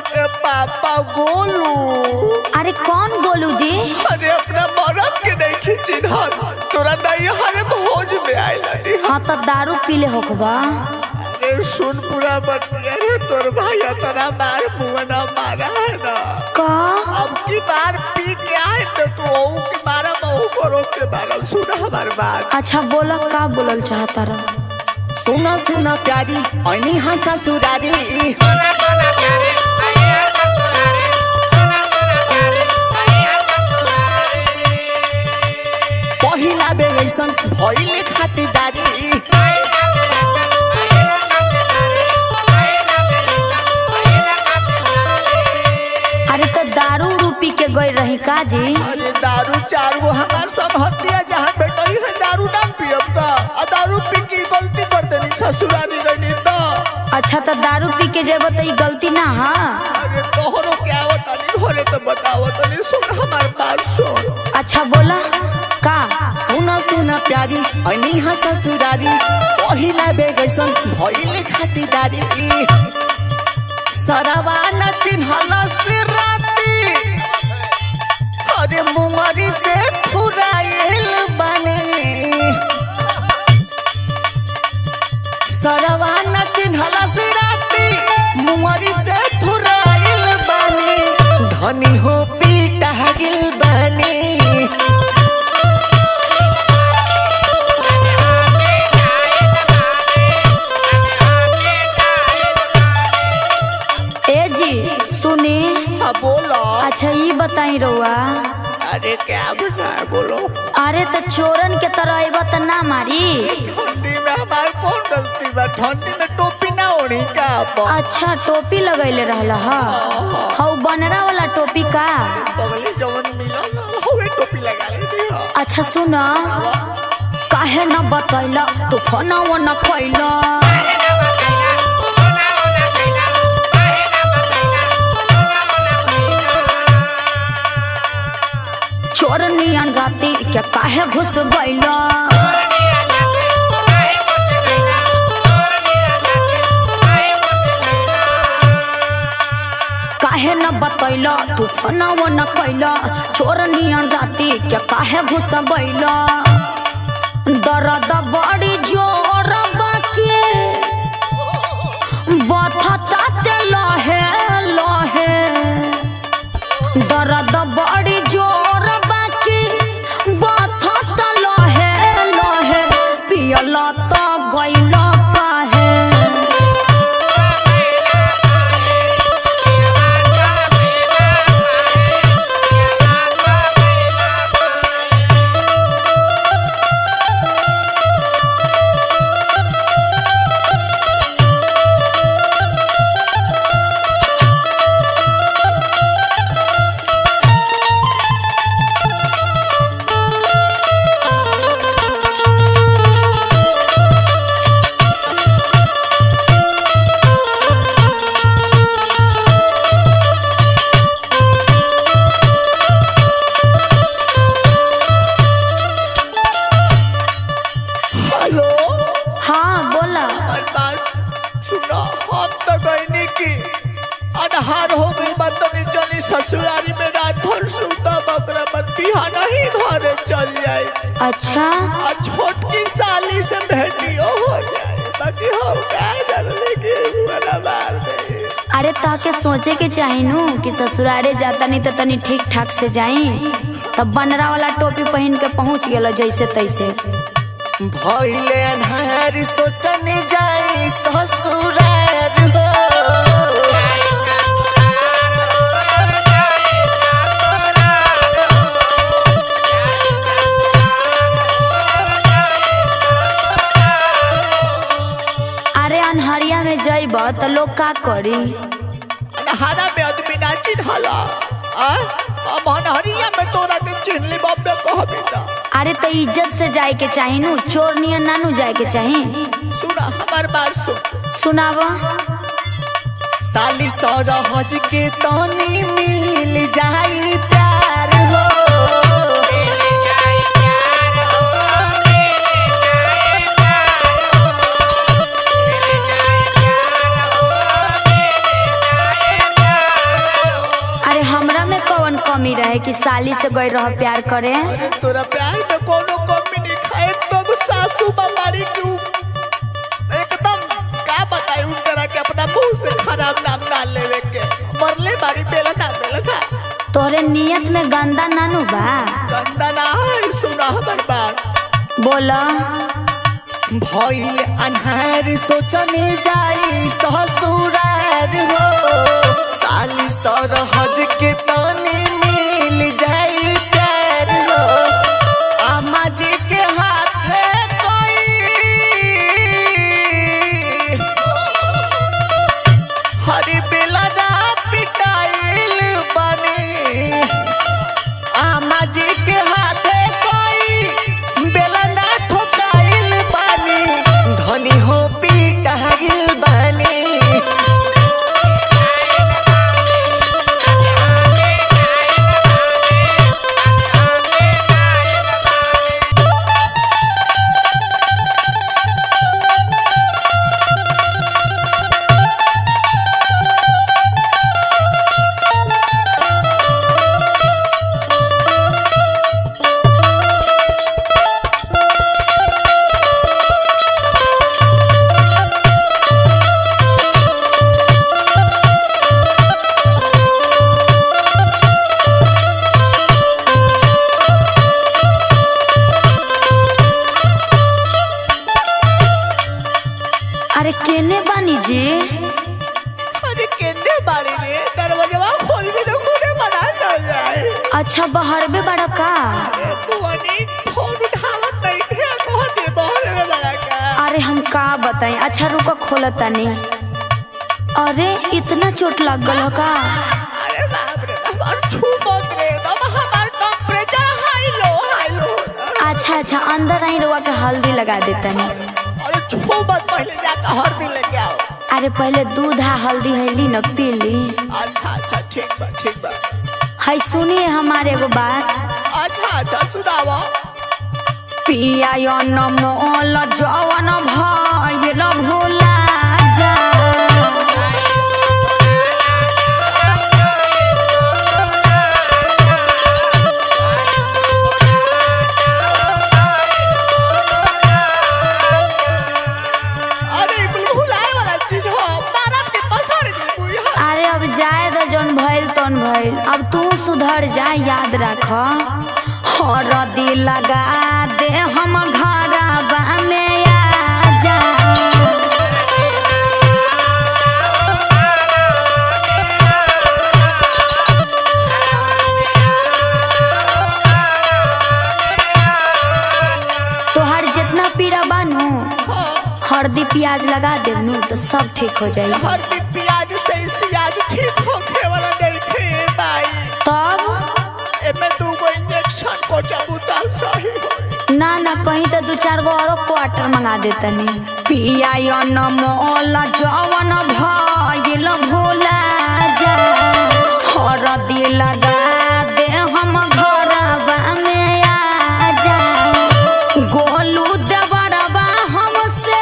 के पापा गोलू अरे कौन गोलू जी अरे अपना मरद के नहीं खींची धर तोरा नहीं हरे भोज में आइल अरे हाँ तो दारू पीले होखबा अरे सुन पूरा बतिया रे तोर भाई तेरा मार मुंह ना मारा है ना का अब की बार पी के आए तो तू ओऊ के मारा बहु करो के मारा सुन हमार बात अच्छा बोला का बोलल चाहता रह सुना सुना प्यारी ऐनी हाँ ससुरारी पहिला बेर ऐसन भइल खातिरदारी अरे तो दारू उरू पी के गई रही का जी अरे दारू चार गो हमार सब हत्या जहाँ बेटई है दारू ना पियब का आ दारू पी के गलती कर देनी ससुरारी रहनी तो अच्छा तो दारू पी के जेब तो ई गलती ना हा अरे तोहरो क्या आवत नहीं होरे तो बताओ तनी सुन हमार बात सुन अच्छा बोला का सुना सुना प्यारी ऐनी हाँ ससुरारी पहिला बेर ऐसन भइल खातिरदारी सरवा न चिन्हल से राती अरे मुंगरी से फुराइल बने सरवा न चिन्हल से राती मुंगरी से फुराइल बने धनी हो पीटा गिल बने ए जी सुनी हाँ बोलो अच्छा ये बताई रउआ अरे क्या बताए बोलो अरे तो चोरन के तरह अइबा त ना मारी ठंडी में हमार कौन गलती बा ठंडी में टोपी ना ओढ़ी का आप अच्छा टोपी लगैले रहल ह हौ बनरा वाला टोपी का बगले जवन मिलो ना होवे टोपी लगा लेती हो अच्छा सुन काहे न बतैला तू फोनवा न कैला चोर नियन राती के काहे घुस गइला काहे न बतैला तू फोनवा न कैला चोर नियन राती के काहे घुस गइला दर्द बड़ी जोर बाकी बथता ते लहे लहे दर्द बड़ी जोर बाकी बथता लहे लहे पियल त गइल काहे हेलो हाँ बोला हमार बात सुनो हम तो कहनी की अनहार हो गई बात तनी चली ससुरारी में रात भर सुता बकरा मत बिहाना ही घरे चल जाए अच्छा आ छोटकी साली से भेटियो हो जाए बाकी हम का जानले कि बड़ा मार दे अरे ताके सोचे के चाही नु कि ससुरारे जाता नहीं तो तनी ठीक ठाक से जाई तब बनरा वाला टोपी पहन के पहुंच गेल जैसे तैसे भइले अन्हार सोचने जाई ससुरार हो अरे अनहरिया में जइब तो लोग का करी अन्हारा में आदमी ना चिन्हला आ अब अन्हरिया में तोरा के चिन्हली बब्बे कहबी त अरे तो इज्जत से जाए के चाही नु चोर नियन नानू जाए के चाही सुना हमार बात सुन सुनाव साली सरहज के तनी मिल जाई प्यार हो गई रह प्यार करे अरे तोरा प्यार में कोनो कमी नहीं खाए तो सासू बमारी क्यों एकदम का बताई उन तरह के अपना मुंह से खराब नाम ना लेवे के मरले बारी बेला ना बेला ना तोहरे नियत में गंदा नानू बा गंदा ना है सुना हमर बात बोला भइल अन्हार सोचने जाई ससुरार हो साली सरहज के तने मिल जाई प्यार हो आमा जी के हाथे कोई हरी बेला ना पिटाइल बने आमा जी के हाथे कोई बेला ना ठोकाइल बानी धनी हो पिटाइल बानी अरे केने बानी जी अरे केने बारी रे दरवाजा खोल भी तो खुदे बना ना जाए अच्छा बहरबे बड़ा का अरे बुआनी फोन उठावत नहीं थे कह दे बहरे में बड़ा का अरे हम का बताई अच्छा रुको खोल तनी अरे इतना चोट लग गल का अरे बाप रे बाप और छू मत रे दम हमार temperature high low high low अच्छा अच्छा अंदर आई रुआ के हल्दी लगा देतनी अरे छू मत पहले जाकर हर दिन लेके आओ अरे पहले दूध आ हल्दी हैली न पी ली अच्छा अच्छा ठीक बा ठीक बा है सुनिए हमारे एगो बात अच्छा अच्छा सुनावा पिया यो न मोल जवन भइल भोला जा अरे कुल भुलाए वाला चीज हो मारब के पसर दी बुई अरे अब जाए तो जौन भइल तौन भइल अब तू सुधर जा याद रख हरदी लगा दे हम घरबा में आ जा तोहर जितना पीड़ा बानू हरदी प्याज लगा देवनू तो सब ठीक हो जाई हर दिन प्याज से सियाज ठीक होखे वाला नहीं थे भाई तब एमे दू गो इंजेक्शन को चबूता सही हो ना ना कहीं तो दू चार गो और क्वार्टर मंगा देतनी पिया यो न मोल जवन भइल भोला जा हरदी लगा दे हम घरबा में आ जा गोलू देवरबा हमसे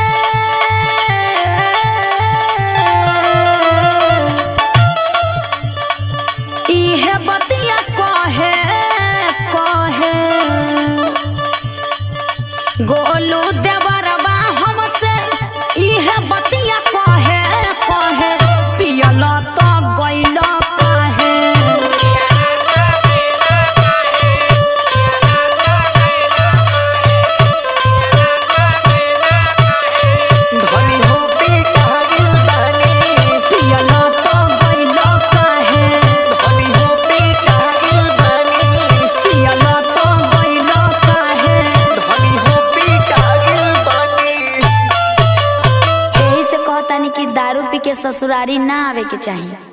इहे बतिया कहे कहे गोलू देवरबा हमसे इहे बतिया कहे कहे पियल तो गइल कहे धनी हो पिटाइल बानी पियल तो गइल कहे धनी हो पिटाइल बानी पियल तो गइल कहे धनी हो पिटाइल बानी यही से कहतानी कि दारू पी के ससुरारी ना आवे के चाहिए